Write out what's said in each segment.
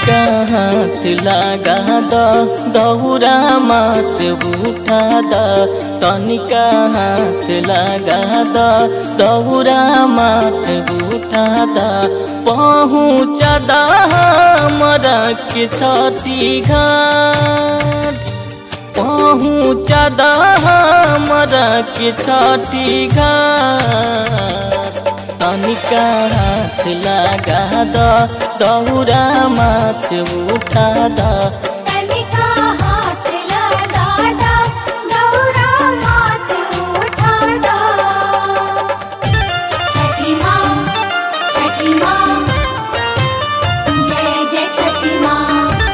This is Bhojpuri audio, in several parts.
तनिका हाथ लगा द दौरा मात उठा द तनिका हाथ लगा द दौरा मात उठा द पहुँच द हमरा के छठी घाट पहुँच द हमरा के छठी घाट तनिका हाथ लगा द दौरा मात उठा द तनिका हाथ लगा दा दौरा मात उठा दा छठी माँ छठी माँ जय जय छठी माँ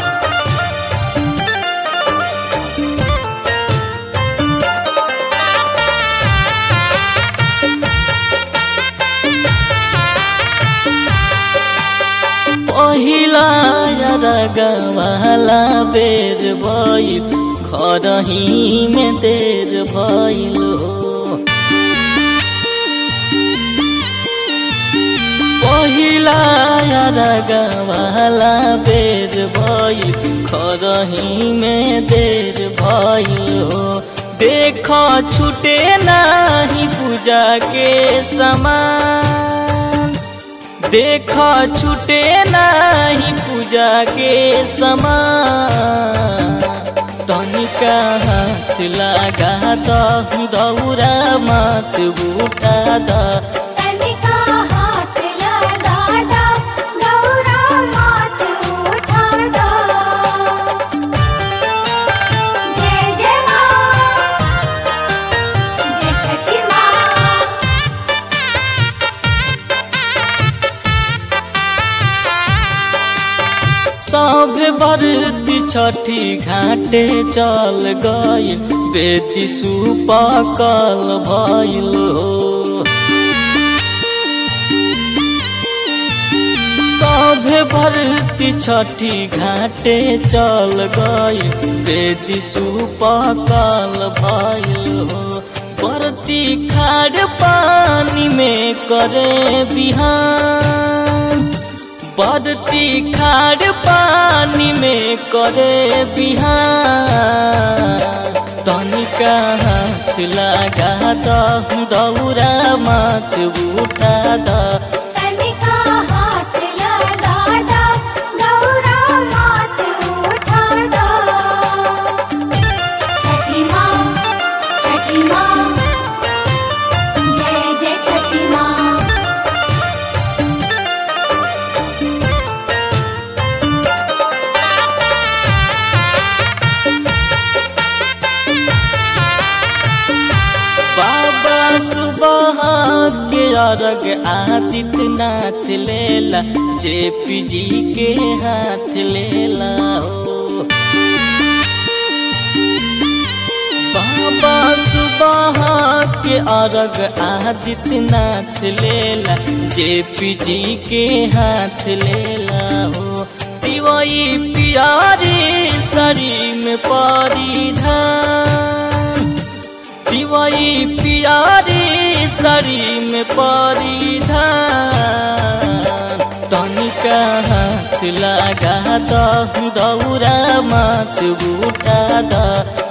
पहिला रगवाला बेर भइल घरही में देर भइल हो पहिला रगवाला बेर भइल घरही में देर भइल हो देख छुटे नाही पूजा के समान देख छुटे नाही पूजा के समान तनिका हाथ लगा द दौरा मात उठा द तनिका हाथ लगा दा दौरा मात उठा दा जय जय माँ जय छठी माँ सब बरती छठी घाटे चल गई बेटी सुपकल भइल हो सब भरती छठी घाटे चल गई बेटी सुपकल भइल हो बरती खाड़ पानी में करे बिहान बरती खाड़ पानी में करे बिहान तनिका हाथ लगा द दौरा मात उठा द तनिका हाथ लगा दा दौरा मात उठा दा छठी माँ छठी माँ जय जय छठी माँ बाबा सुबह के अर्घ आदित्यनाथ लेला जेपी जी के हाथ लेला हो बाबा सुबह के अर्घ आदित्यनाथ लेला जेपी जी के हाथ लेला हो दिवई पियारी सरी में परिधान दिवई पियारी सरी में परिधान तनिका हाथ लगा द दौरा मात उठा द